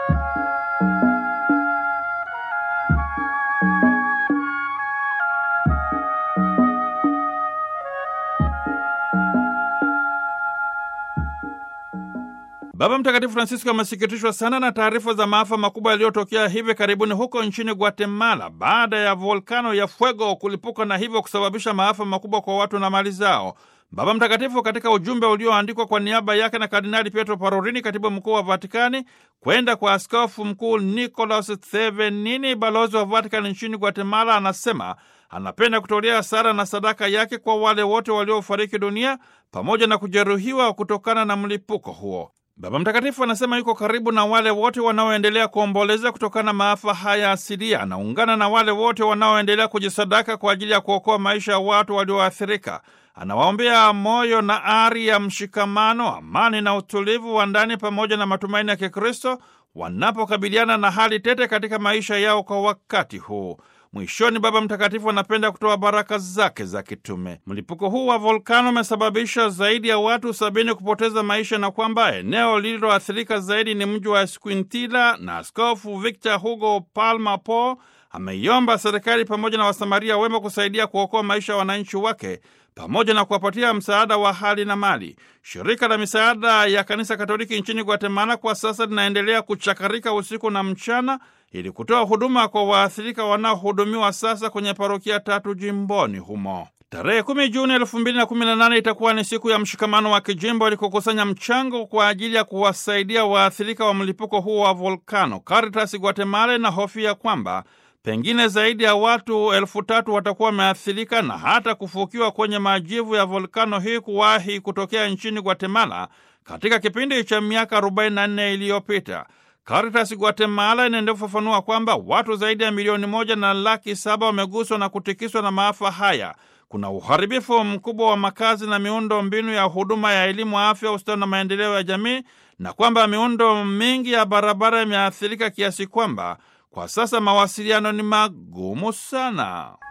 Baba Mtakatifu Francisco amesikitishwa sana na taarifa za maafa makubwa yaliyotokea hivi karibuni huko nchini Guatemala baada ya volkano ya Fuego kulipuka na hivyo kusababisha maafa makubwa kwa watu na mali zao. Baba Mtakatifu katika ujumbe ulioandikwa kwa niaba yake na Kardinali Pietro Parolini, katibu mkuu wa Vatikani, kwenda kwa askofu mkuu Nicolas Thevenini, balozi wa Vatikani nchini Guatemala, anasema anapenda kutolea sala na sadaka yake kwa wale wote waliofariki dunia pamoja na kujeruhiwa kutokana na mlipuko huo. Baba Mtakatifu anasema yuko karibu na wale wote wanaoendelea kuomboleza kutokana na maafa haya asilia. Anaungana na wale wote wanaoendelea kujisadaka kwa ajili ya kuokoa maisha ya watu walioathirika. Anawaombea moyo na ari ya mshikamano, amani na utulivu wa ndani pamoja na matumaini ya Kikristo wanapokabiliana na hali tete katika maisha yao kwa wakati huu. Mwishoni, Baba Mtakatifu anapenda kutoa baraka zake za kitume. Mlipuko huu wa volkano umesababisha zaidi ya watu sabini kupoteza maisha na kwamba eneo lililoathirika zaidi ni mji wa Esquintila, na Askofu Victor Hugo Palma Po ameiomba serikali pamoja na wasamaria wema kusaidia kuokoa maisha ya wananchi wake pamoja na kuwapatia msaada wa hali na mali. Shirika la misaada ya kanisa Katoliki nchini Guatemala kwa sasa linaendelea kuchakarika usiku na mchana ili kutoa huduma kwa waathirika wanaohudumiwa sasa kwenye parokia tatu jimboni humo. Tarehe kumi Juni elfu mbili na kumi na nane itakuwa ni siku ya mshikamano wa kijimbo ili kukusanya mchango kwa ajili ya kuwasaidia waathirika wa mlipuko huo wa volkano. Caritas Guatemala inahofia kwamba pengine zaidi ya watu elfu tatu watakuwa wameathirika na hata kufukiwa kwenye majivu ya volkano hii kuwahi kutokea nchini Guatemala katika kipindi cha miaka 44 iliyopita. Caritas Guatemala inaendelea kufafanua kwamba watu zaidi ya milioni moja na laki saba wameguswa na kutikiswa na maafa haya. Kuna uharibifu mkubwa wa makazi na miundo mbinu ya huduma ya elimu, afya, ustawi na maendeleo ya jamii, na kwamba miundo mingi ya barabara imeathirika kiasi kwamba kwa sasa mawasiliano ni magumu sana.